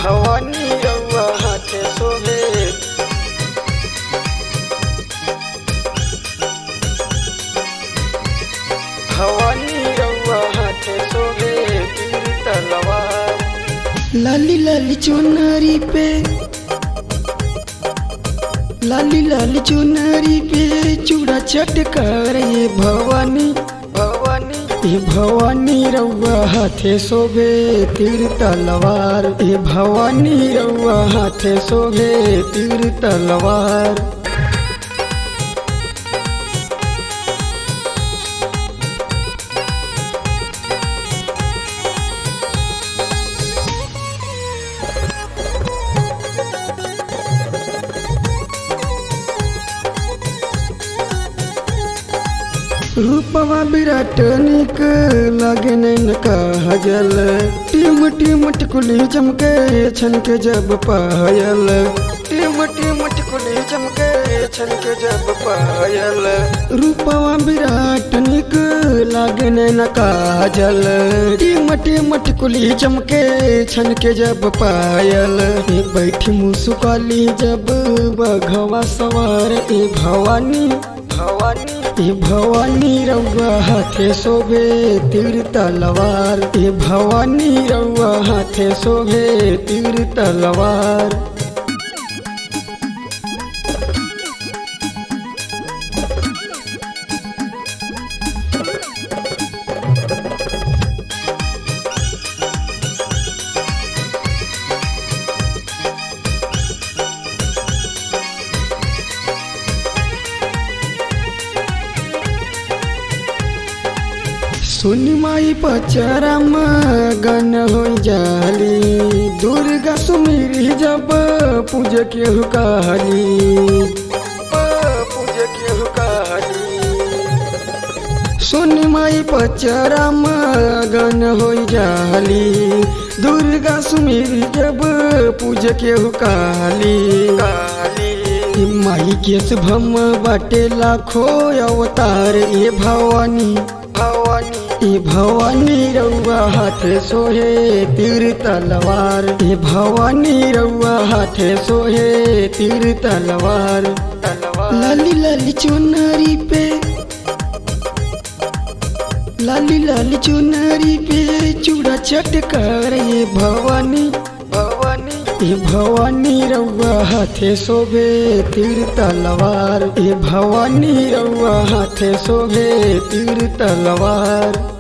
भवानी रउआ हाथे सोहे भवानी रउआ हाथे सोहे तीर तलवार लाली लाली चुनरी पे लाली लाली चुनरी पे चूड़ा चटकार ये भवानी भवानी ये भवानी रउआ हाथे शोभे तीर तलवार ये भवानी रउआ हाथे शोभे तीर तलवार रूपवा विराट निक लगे नैन कहजल टीम टीम टिकुली चमके छन के जब पायल टिम टिम टिकुली चमके छनके जब पायल रूपवा विराट निक लागे नैन काजल टीम टीम टिकुली चमके छन के जब पायल ए बैठी मुसुकाली जब बघवा सवार ए भवानी भवानी ए भवानी रउआ हाथे शोभे तीर तलवार ए भवानी रउआ हाथे शोभे तीर तलवार सुनी माई पचरम गन हो जाली दुर्गा सुमिरी जब पूज के हुकाली पूज के हुकाली सुनी माई पचरम गन हो जाली दुर्गा सुमिरी जब पूज के हुकाली काली ई माई के शुभम बाटे लाखो अवतार ये भवानी भवानी ए भवानी रउआ हाथे सोहे तीर तलवार ए भवानी रउआ हाथे सोहे तीर तलवार तलवार लाली लाली चुनरी पे लाली लाली चुनरी पे चूड़ा चटकार ये भवानी भवानी ए भवानी रउआ हाथे शोभे तीर तलवार ए भवानी रउआ हाथे शोभे तीर तलवार